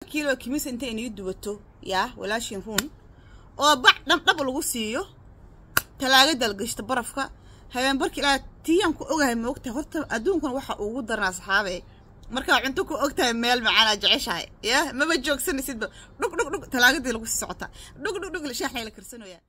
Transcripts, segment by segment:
kiilo kimisa inta inii duwato yaa walaashin ruun oo bac dhabdhab lagu siiyo talaagada la gashto barafka habeen barki ilaa tiyaan ku ogahay ma ogtahay horta adduunkan waxa ugu daran asxaabe markaa cunto ku ogtahay meel macaanaa jeceshahay ya maba joogsanaysidba dhug dhug dhug talaagadii lagu sii socotaa dhug dhug dhug shaaxna la karsanoyaa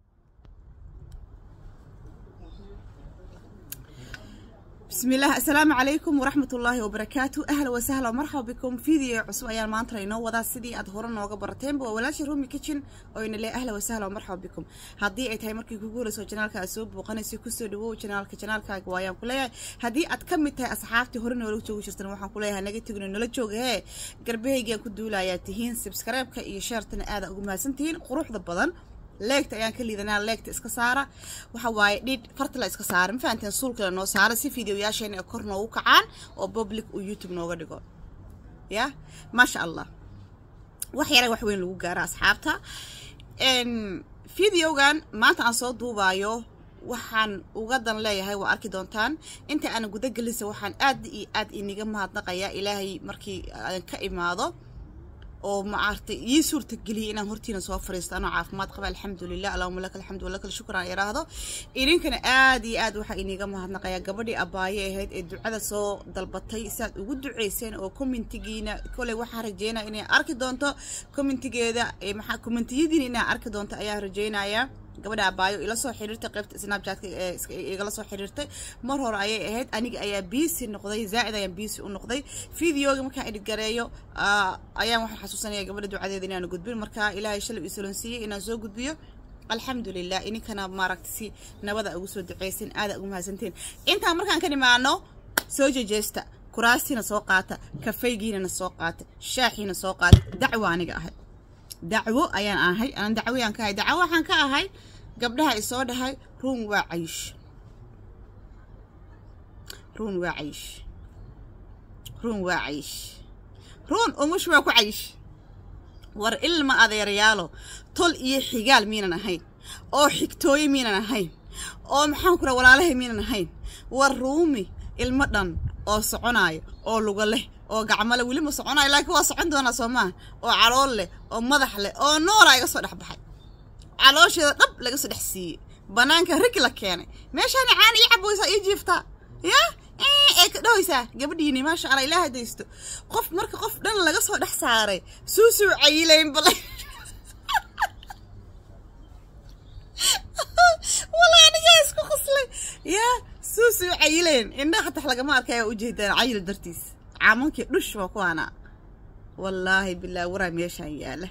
بسم الله السلام عليكم ورحمة الله وبركاته أهلا وسهلا ومرحبا بكم فيديو عصب أيام ما أنترينا وضع سيدي أظهرنا نوغا برتين بو ولاش رومي كيتشن وين اللي أهلا وسهلا ومرحبا بكم هدي أي تاي مركي كوكولا سو جنالك أسوب وقنسي كسو دو جنالك جنالك وايام كلها هدي أتكمل تاي أصحابتي هورنا ولو جوجو شرطنا وحان كلها نجي تقولوا نلا جوج هي قربيه كدولا يا تهين سبسكرايب كي شيرتنا آذا أقوم سنتين قروح ضبضن leegta ayaan ka liidanaa leegta iska saara waxa waaye dhidh farta la iska saara ma fahanteen suulka la noo saara si fideoyaasheena ay kor noogu kacaan oo public uu youtube nooga dhigo ya maasha allah wax yara wax weyn lagu gaara asxaabta videogan maanta aan soo duubaayo waxaan uga dan leeyahay waa arki doontaan inta aan guda gelinsa waxaan aad iyo aad iniga mahadnaqayaa ilaahay markii aan ka imaado oo maaragtay ii suurta geliyay inaan hortiina soo fariisto anoo caafimaad qaba alxamdulilah allahuma laka alxamdu walaka alshukr aan iraahdo idinkana aad iyo aad waxaa iniga mahadnaqayaa gabadhii abaaye ahayd ee ducada soo dalbatay siaad ugu duceyseen oo commentigiina koley waxaan rajeynaya inay arki doonto commentigeeda maxaa commentiyadiina inaa arki doonto ayaa rajeynayaa gabadha abaayo ila soo xiriirtay qaybta snapchatka igala soo xiriirtay mar hore ayay ahayd aniga ayaa biisi noqday zaa'id ayaan biisi u noqday videoga markaan edhgareeyo ayaan waxaan xasuusanaya gabadha ducadeeda inaan gudbin marka ilaahay shalay isalon siiyey inaan soo gudbiyo alxamdulilah ininkana maaragta si nabada ugu soo duceysin aada ugu mahadsanteen intaan markaan ka nimaano soo jejeesta kuraastiina soo qaata kafaygiinana soo qaata shaaxiina soo qaata dacwo aniga ahay dacwo ayaan ahay aan dacwoyaan ka ahay dacwo waxaan ka ahay gabdhaha isoo dhahay ruun waa caysh ruun waa caysh ruun waa caysh ruun umush waa ku caysh war ilma adeerayaalo tol iyo xigaal miinan ahayn oo xigtooye miinan ahayn oo maxaan ku raa walaalahay miinan ahayn war ruumi ilmo dhan oo soconaayo oo luga leh oo gacmole weli ma soconayo laakiin waa socon doonaa soo maaha oo calool leh oo madax leh oo noolaa iga soo dhex baxay caloosheeda dhab laga soo dhex siiyey banaanka rig la keenay meeshaani caana ii caboysaa ii jiiftaa ya ee ka dhahaysaa gabadhiini maasha allah ilaaha daysto qof marka qof dhan laga soo dhex saaray suusuu cayilayn bale wala anigaa isku qoslay yaa suusuu cayilayn indhaha xatax lagama arkaya ujeedaan cayil dartiis caamankii dhush waa kuwaana wallaahi bilaa waraa meeshaan yaala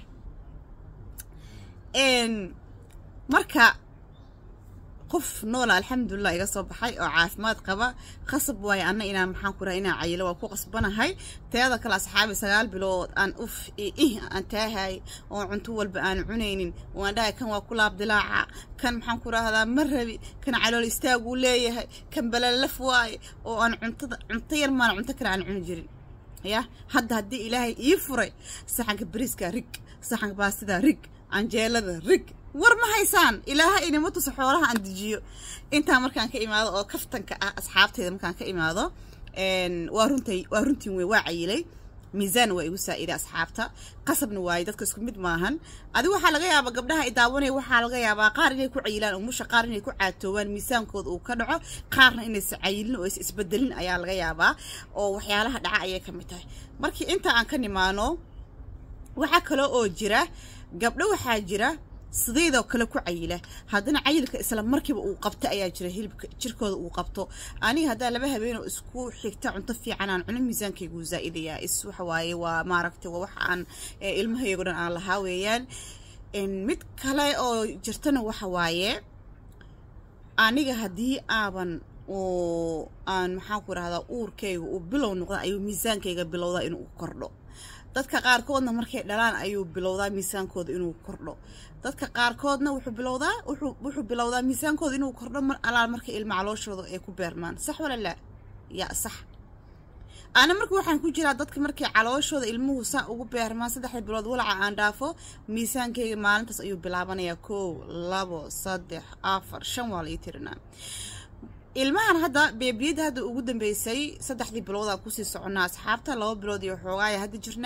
marka qof noola alxamdulilah iga soo baxay oo caafimaad qaba qasab waayo anna inaan maxaan ku raha inaan cayilo waa ku qasbanahay teeda kale asxaabi sagaal bilood aan uf ih aan taahay oo cunto walba aan cunaynin waan dhahay kan waa ku laab dilaaca kan maxaan ku rahdaa ma rabi kan calool istaaguu leeyahay kan balalaf waaye oo aan cuntada cunto yar maana cunto kale aan cuni jirin ya hadda haddii ilaahay ii furay saxanka bariiska rig saxanka baastida rig canjeelada rig war ma haysaan ilaaha inima tusa xoolaha aan dejiyo intaa markaan ka imaado oo kaftanka ah asxaabteyda markaan ka imaado waa runtay waa runtiin wey waa cayilay miisaan waa igu saa'iday asxaabta qasabna waaye dadka isku mid maahan adigu waxaa laga yaabaa gabdhaha i daawanaya waxaa laga yaabaa qaar inay ku cayilaan umusha qaar inay ku caatoobaan miisaankooda uu ka dhaco qaarna inaysa cayilin oo is isbedelin ayaa laga yaabaa oo waxyaalaha dhaca ayay ka mid tahay markii inta aan ka nimaano waxaa kaloo oo jira gabdho waxaa jira sidaydoo kale ku cayila haddana cayilka isla markiiba uu qabta ayaa jira hilibka jirkooda uu qabto aniga haddaa laba habeenoo isku xigta cunto fiican aan cuno miisaankaygu zaa'idayaa is waxa waaye waa maaragtay waa waxa aan ilmahaygo dhan aan lahaa weeyaan mid kale oo jirtana waxa waaye aniga haddii aaban oo aan maxaan ku rahdaa uurkayga uu bilow noqda ayuu miisaankayga bilowdaa inuu kordho dadka qaarkoodna markay dhalaan ayuu bilowdaa miisaankooda inuu kordho dadka qaarkoodna wuxuu bilowdaa wuxuu bilowdaa miisaankooda inuu kordho mar alaal marka ilma calooshooda ay ku beermaan sax wala laa yaa sax ana marka waxaan ku jiraa dadka markay calooshooda ilmuhu saa ugu beermaan saddexda bilood walaca aan dhaafo miisaankayga maalintaas ayuu bilaabanayaa kow labo saddex afar shan waa lai tirinaa ilmahan hadda beebiyada hadda ugu dambeysay saddexdii biloodaa kusii soconaa asxaabta laba bilood iyo xoogaaya hadda jirnaa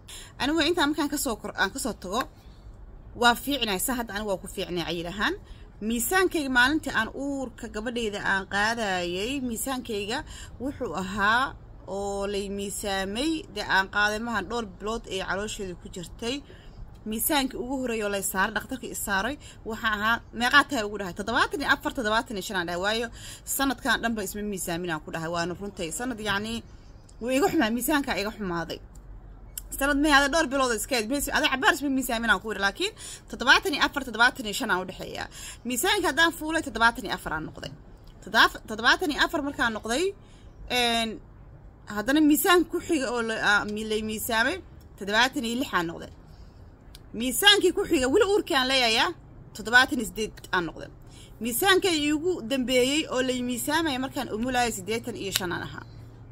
anigu intaan markaan kasoo kor aan kasoo tago waa fiicnay sa hadda anigu waa ku fiicnay cayil ahaan miisaankayga maalintii aan uurka gabadhayda aan qaadayay miisaankayga wuxuu ahaa oo lay miisaamay dee aan qaaday mahan dhowr bilood ee caloosheeda ku jirtay miisaankii ugu horreeya oo lay saaray dhakhtarkii isaaray waxaa ahaa meeqaa tahay ugu dhahay toddobaatan iyo afar toddobaatan iyo shan aan dhahay waayo sanadkan dhanba isma miisaamin aan ku dhahay waana runtay sanad yacnii wuu iga xumaa miisaankaa iga xumaaday sanad may ada dhowr bilood iskeed ada cabaar isma miisaamin aan ku yidhi laakiin toddobaatan iyo afar toddobaatan iyo shan aan udhexeeyaa miisaanka haddaan fuulay toddobaatan iyo afar aan noqday toddobaatan iyo afar markaan noqday haddana miisaan ku xiga oo lay miisaamay toddobaatan iyo lix aan noqday miisaankii ku xiga weli uurkii aan leeyayaa toddobaatan iyo sideed aan noqday miisaankay iigu dambeeyey oo lay miisaamaya markaan umulaya siddeetan iyo shan aan ahaa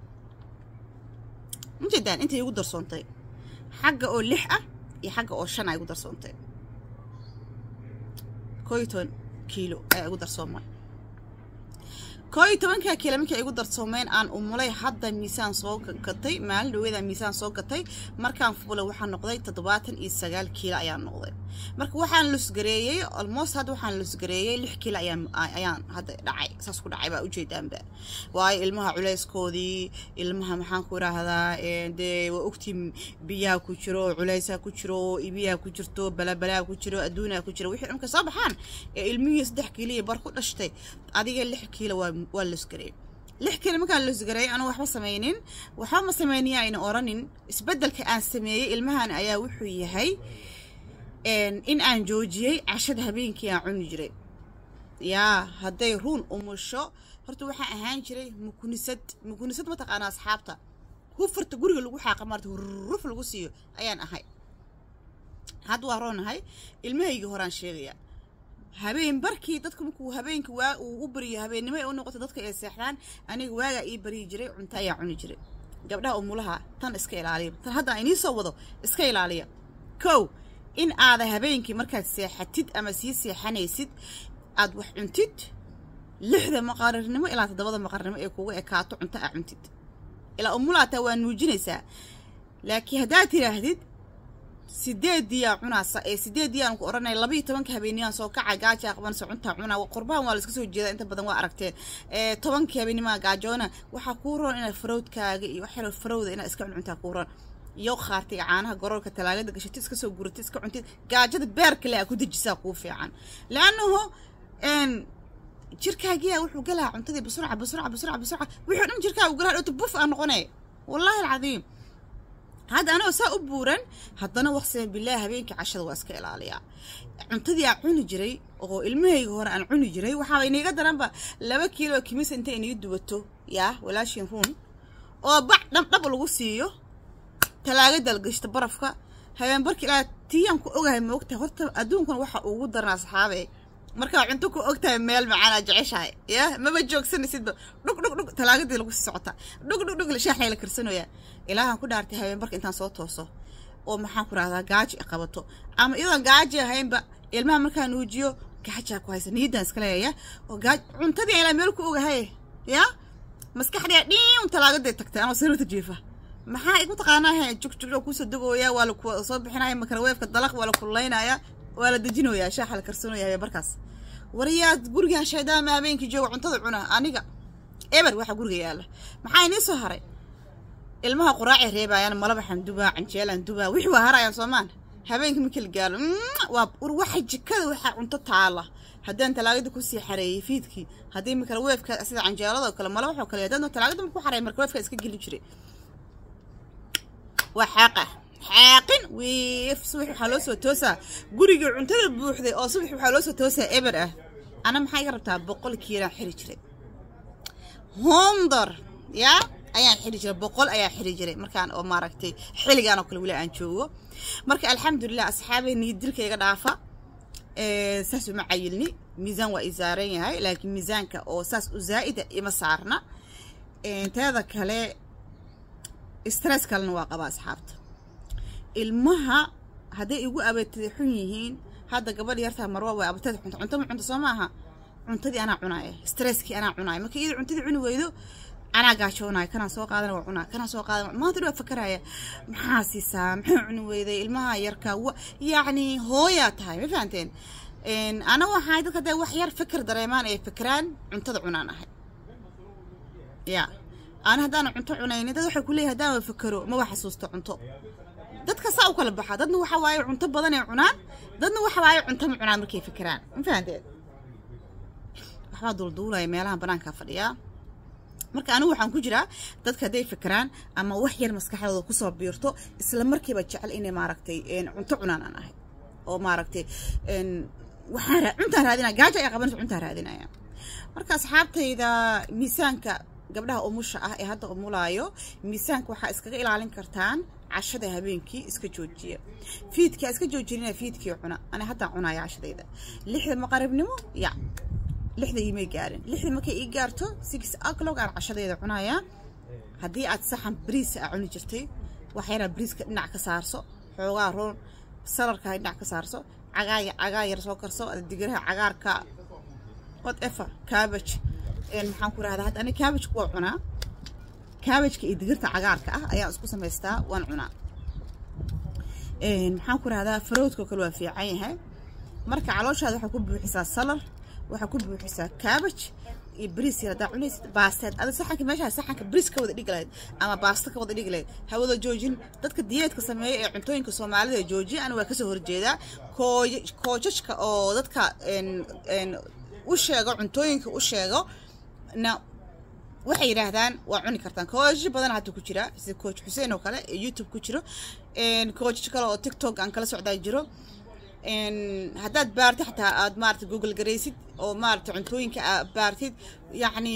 ujeedaan intay igu darsoontay xagga oo lix ah iyo xagga oo shan a igu darsoontay koo iyo toban kiilo ayaa igu darsoomay koo iyo tobankaa kiilo markay igu darsoomeen aan umulay hadda miisaan soo gatay maalin dhaweeda miisaan soo gatay markaan fulay waxaa noqday toddobaatan iyo sagaal kiilo ayaan noqday marka waxaan lusgareeyey almost hadda waxaan lusgareeyey lix kiilo ayaan ayaan hadda dhacay saas ku dhacay baa ujeedaanba waayo ilmaha culeyskoodii ilmaha maxaan ku idhaahdaa dee waa ogtii biyaha ku jiro culeysaa ku jiro ibiyaha ku jirto balabalaa ku jiro adduunaa ku jiro wixii dhamka soo baxaan ee ilmihii saddex kiilo iyo bar ku dhashtay adiga lix kiilo waa waa lusgareey lix kiilo markaan lusgareeyay anuu waxba samaynin waxba ma samayniya ayna oranin isbeddelka aan sameeyey ilmahan ayaa wuxuu yahay in aan joojiyey cashada habeenkii aan cuni jiray yaa hadday ruun umusho horta waxaan ahaan jiray mukunisad mukunisad mataqaana asxaabta hufarta guriga lagu xaaqa maarta hurruf lagu siiyo ayaan ahay hadda waa roonahay ilmahaygii horaan sheegayaa habeen barkii dadka markuu habeenkii waa uu u bariyo habeennimo ay u noqoto dadka ay seexdaan aniga waagaa ii bariyi jiray cunto ayaa cuni jiray gabdhaha umulaha tan iska ilaaliya tan hadda aan inii soo wado iska ilaaliya kow in aada habeenkii markaad seexatid ama sii seexanaysid aad wax cuntid lixda maqarirnimo ilaa toddobada maqarirnimo ee kugu ekaato cunto aa cuntid ilaa umulaataa waa nuujinaysaa laakiin haddaad tidhaahdid sideediyaa cunaasa ee sideediyaan ku odhanaya labaiyo tobanka habeenniyaan soo kaca gaajaa qabanaysa cuntaa cunaa qurbahan waa layska soo jeedaa inta badan waa aragteen tobankii habeenimaa gaajoona waxaa kuu roon inaad farowdkaaga iyo waxyaro farowda inaad iska cuncuntaa kuu roon iyo khaartiga caanaha goroorka talaagada gashatid iska soo guratid iska cuntid gaajada beerkale aa ku dejisaa kuu fiican leannahu jirkaagiyaa wuxuu galaa cuntadii basurca basurca basurca basurca wixii dhan jirkaa uu galaa dhowta buf aa noqonay wallaahi alcadiim hadda anagoo saa u buuran haddana waqsima bilaahi habeenkii cashada waa iska ilaaliyaa cuntadii aan cuni jiray oo ilmahayga hore aan cuni jiray waxaaba iniiga daranba laba kiilo kimisa inta inii duwato yaa walaashin ruun oo bac dhabdhab lagu siiyo talaagada la gashta barafka habeen barki ilaa tiyaan ku ogahay ma ogtahay horta adduunkan waxa ugu daran asxaabe markaa cunto ku ogtahay meel macaanaa jeceshahay ya maba joogsanaysidba dhug dhug dhug talaagadii lagu sii socota dhug dhug dhug shaaxay la karsanoyaa ilaahan ku dhaartay habeen barka intaan soo tooso oo maxaan ku rahdaa gaaji qabato ama iyadoon gaaji ahaynba ilmaha markaa nuujiyo gaajaa ku haysa niyadan iska leeyaya oo gaaj cuntadii ilaa meel ku ogahay ya maskaxdii dhiin talaagaday tagtay anoo sariirta jiifa maxaa igu taqaanaa jugjugoo kusoo degooya waa laku soo bixinaya makaraweefka dalaq waa la kululaynaya waa la dejinoyaa shaaxa la karsanaya habeen barkaas wariyaad gurigaan shaydaama habeenkii jooga cuntada cuna aniga eber waxaa guriga yaalla maxaa inii soo haray ilmaha quraacay reebaayaan malaba xandubaa canjeelan dubaa wixii waa harayaan soomaan habeenkii markii la gaalo waa war waxa jikada waxaa cunto taala haddaan talaagada kusii xareeyey fiidkii haddii makaraweefka sida canjeeladoo kale mala waxoo kale haddaan talaagada ku xareey makaraweefka iska geli jiray waa xaaqa xaaqin wiif subax waxaa loo soo toosaa gurigii cuntada buuxday oo subax waxaa loo soo toosaa eber ah ana maxaa iga rabtaa boqol kiilaan xiri jiray hondor yaa ayaan xiri jiray boqol ayaa xiri jiray markaan oo maaragtay xilligaan oo kale weli aan joogo marka alxamdulilah asxaabay niyad dilka iga dhaafa saas uma cayilni miisaan waa i saaran yahay laakiin miisaanka oo saas u zaa'ida ima saarna teeda kale stress kalena waa qabaa asxaabta ilmaha hadday igu abeetida xun yihiin hadda gabadh yartaa marwa way abateed cunto cunto ma cunto soo maaha cuntadii anaa cunaaya stresskii anaa cunaaya marka iyada cuntadii cuni weydo anaa gaajoonaya kanaa soo qaadana waa cunaa kanaa soo qaadana maanta dhan waa fakaraya maxaa siisaa maxuu cuni weyday ilmaha yarka wa yacni hooyaa tahay ma fahanteen ana waxaay dadka dee wax yar fikir dareemaan ay fikiraan cuntada cunaan ahay ya ana haddaan cunto cunaynin dad waxay kuleeyahay haddaan fikero ma wax xasuusto cunto dadka saa u kala baxa dadna waxa waaye cunto badan ay cunaan dadna waxa waaye cunto ma cunaan markay fikiraan ma fahanteen waxbaa duulduulaya meelaha banaanka fadhiyaa marka anigu waxaan ku jiraa dadka hadday fikiraan ama wax yar maskaxdooda kusoo biirto isla markiiba jecel inay maaragtay cunto cunaan aan ahay oo maaragtay waxaan cuntaan raadinaya gaajo ay qabanayso cuntaan raadinaya marka asxaabtayda miisaanka gabdhaha umusha ah ee hadda umulaayo miisaanka waxaa iskaga ilaalin kartaan cashada habeenkii iska joojiya fiidkaa iska joojinina fiidkii cuna ani haddaan cunaya cashadayda lixda maqaribnimo ya lixda imay gaarin lixda markay ii gaarto six o'clock aan cashadeeda cunayaa haddii aad saxan bariisa aa cuni jirtay wax yaraa bariiska dhinac ka saarso xoogaa roon salarka dhinac ka saarso cagaa cagaa yar soo karso digiraha cagaarka whatever cabbage maxaan ku rahdaa hadda ani cabbage waa cunaa cabbageka iyo digirta cagaarka ah ayaan isku samaystaa waan cunaa maxaan ku rahdaa faroodka kale waa fiican yahay marka calooshaada waxaa ku buuxisaa salar waxaa ku buuxisaa cabbage iyo bariis yar haddaa cunaysid baasteed ada saxanka meeshaa saxanka bariis ka wada dhigi lahayd ama baasto ka wada dhigi lahayd hawada joojin dadka diyeedka sameeya ee cuntooyinka soomaalida joojiya ani waa kasoo horjeedaa kooy koojajka oo dadka u sheego cuntooyinka u sheego na waxay yidhaahdaan waa cuni kartaan koojajo badan hadda ku jira sida coach xuseen oo kale ee youtube ku jiro koojaj kale oo tiktok aan kala socdaa jiro haddaad baartid xataa aad maarata google garaysid oo maarata cuntooyinka aad baartid yacni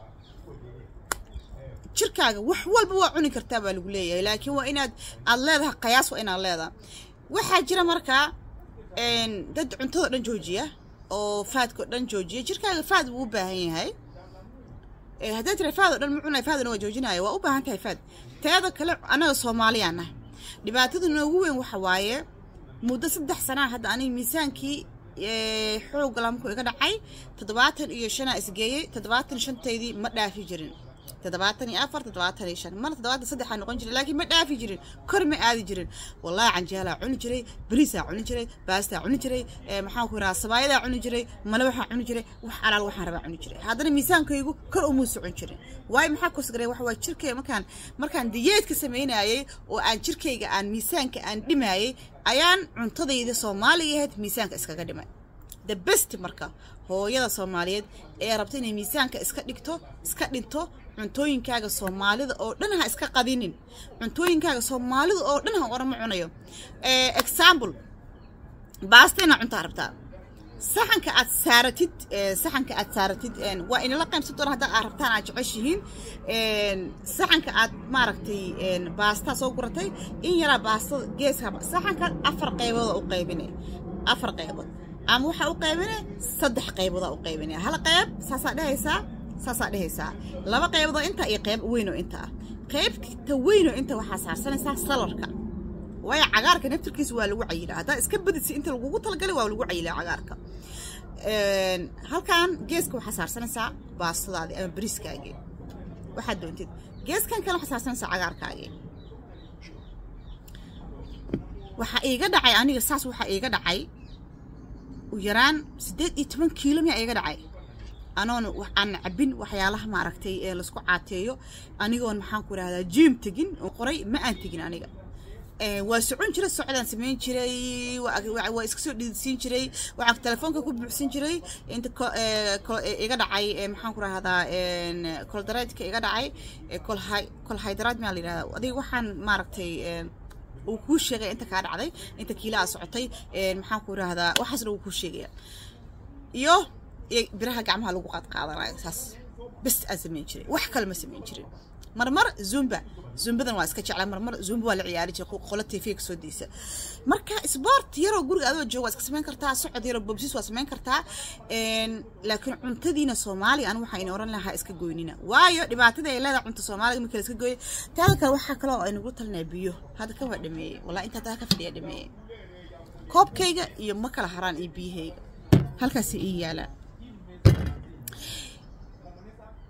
jirkaaga wax walba waa cuni kartaa baa lagu leeyahay laakiin waa inaad aad leedahay qayaas waa inaad leedahay waxaa jira markaa dad cuntadoo dhan joojiya oo faadkao dhan joojiya jirkaaga faad wuu u baahan yahay haddaad tira faad oo dhan ma cunay faadna waa joojinaya waa u baahan tahay faad teeda kale annaga soomaaliyaan ah dhibaatada noogu weyn waxa waaye muddo saddex sanaa hadda aniga miisaankii xoogga lamku iga dhacay toddobaatan iyo shanaa isgeeyey toddobaatan shantaydii ma dhaafi jirin toddobaatan iyo afar toddobaatan iyo shan marna toddobaatan saddexaa noqon jiray laakiin ma dhaafi jirin kor ma aadi jirin wallahi canjeelaa cuni jiray bariisaa cuni jiray baastaa cuni jiray maxaan ku rahaa sabaayadaa cuni jiray malawaxaa cuni jiray wax alaal waxaan rabaa cuni jiray haddana miisaankaygu kor umuu socon jirin waayo maxaa kosgaray waxa waa jirkayga markaan markaan diyeedka samaynayay oo aan jirkayga aan miisaanka aan dhimayay ayaan cuntadayda soomaaliga ahayd miisaanka iskaga dhimay the best marka hooyada soomaaliyeed ee rabta inay miisaanka iska dhigto iska dhinto cuntooyinkaaga soomaalida oo dhan ha iska qadinin cuntooyinkaaga soomaalida oo dhan ha orama cunayo example baasta inaa cuntaa rabtaa saxanka aad saaratid saxanka aad saaratid waa inala qaybsan doona haddaa aad rabtaan aad jeceshihiin saxanka aad maaragtay baastaa soo guratay in yaraa baastada geeska saxanka afar qaybood u qaybine afar qaybood ama waxaa u qaybine saddex qayboodaa u qaybine hal qayb saasaa dhehaysaa saasaa dhehaysaa laba qaybadoo inta iyo qayb weynoo inta ah qaybta weynoo inta waxaa saarsanaysaa salarka waayo cagaarka naftirkiisa waa lagu cayilaa haddaa iska badisa inta lagugu talagalay waa lagu cayilaa cagaarka halkan geeska waxaa saarsanaysaa baastadaadii ama bariiskaagii waxaad doontid geeskan kale waxaa saarsanaysaa cagaarkaagii waxaa iiga dhacay aniga saas waxaa iiga dhacay u yaraan siddeed iyo toban kiilo miyaa iiga dhacay anoon aan cabin waxyaalaha maaragtay ee laisku caateeyo anigoon maxaan ku rahdaa jiim tegin oo qoray ma aan tegin aniga waa socon jiray socdaan samayn jiray waa iska soo dhiidsiin jiray waxaan telefoonka ku buuxsan jiray inta iga dhacay maxaan ku rahdaa koldareedka iga dhacay kolhydraad maa la yidhahdaa adiga waxaan maaragtay uu kuu sheegaya inta kaa dhacday inta kiilaa socotay maxaan ku rahdaa waxaasna uu kuu sheegaya iyo biraha gacmaha lagu qaadqaadanayo saas bes aan samayn jiray wax kale ma samayn jirin marmar zumba zumbadan waa iska jeclaa marmar zumba waa la ciyaari jiray qola tv ka soo deysa marka sport yaroo guriga adoo jooga waa iska samayn kartaa socod yaroo bobsis waa samayn kartaa laakiin cuntadiina soomaaliga anu waxaa ina oran lahaa iska goynina waayo dhibaatada ay leedahay cunta soomaaliga marka la iska gooyo taada kale waxaa kaloo aynagu talinaya biyo hadda ka waa dhameeyey wallahi intaa taa ka fadhiya dhameeyey koobkayga iyo ma kala haraan iyo biyahayga halkaasi ii yaalaan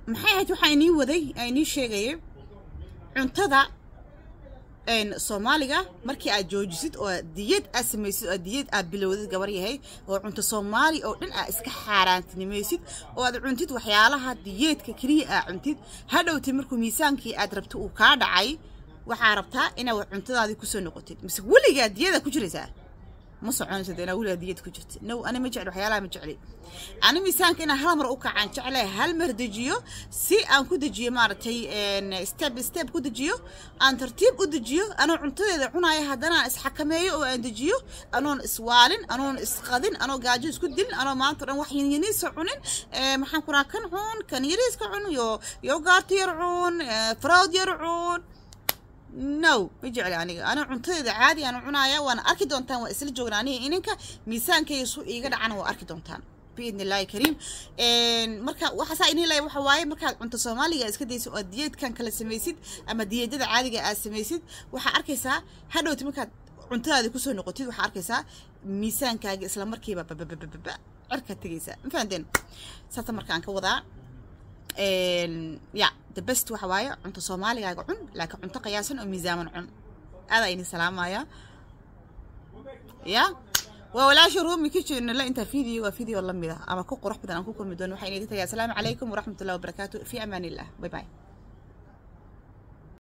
maxay ahayd waxaa inii waday aa inii sheegayay cuntada soomaaliga markii aad joojisid oo diyad aad samaysid oo diyad aad bilowdid gabar yahay oo cunto soomaali oo dhan aad iska xaaraantinimaysid oo aad cuntid waxyaalaha diyeedka keliya aad cuntid hadhowtay markuu miisaankii aad rabto uu kaa dhacay waxaa rabtaa inaad cuntadaadii kusoo noqotid mise weligaa diyada ku jiraysaa ma soconaysa dee inaa weligaa diyad ku jirta no ani ma jecli waxyaalaha ma jecli ani miisaanka inaan hal mar u kacaan jeclay hal mar dejiyo si aan ku dejiyo maaragtay step step ku dejiyo aan tartiib u dejiyo anoo cuntadeeda cunaya haddana aan isxakameeyo oo aan dejiyo anoon iswaalin anoon isqadin anoo gaajo isku dilin anoo maanta dhan wax yanyaniisa cunin maxaan ku rahaa kan cun kan yariiska cun yo yogaarta yar cun frawd yar cun no ma jecli aniga ana cuntadeeda caadi aan cunaaya waana arki doontaan waa isla joognaa aniga ininka miisaankayga su iiga dhacana waa arki doontaan biidni illaahi kariim marka waxaasaa inii lay waxa waaye markaad cunto soomaaliga iska daysid oo diyeedkan kala samaysid ama diyeedada caadiga aad samaysid waxaa arkaysaa hadhowti markaad cuntadaadi kusoo noqotid waxaa arkaysaa miisaankaaga isla markiiba bababababa cirkaad tegaysaa ma fahanteen saasa markaan ka wadaa ya the best waxa waaye cunto soomaaligaaga cun laakiin cunto qiyaasan oo miisaaman cun aadaa idin salaamaya ya waa walaasha ruumi kitchen la intaa video waa video lamid ah ama ku qurux badan aan ku kulmi doono waxaa inaga tagay asalaamu calaykum waraxmatullahi wabarakaatu fi amaan illah bye bye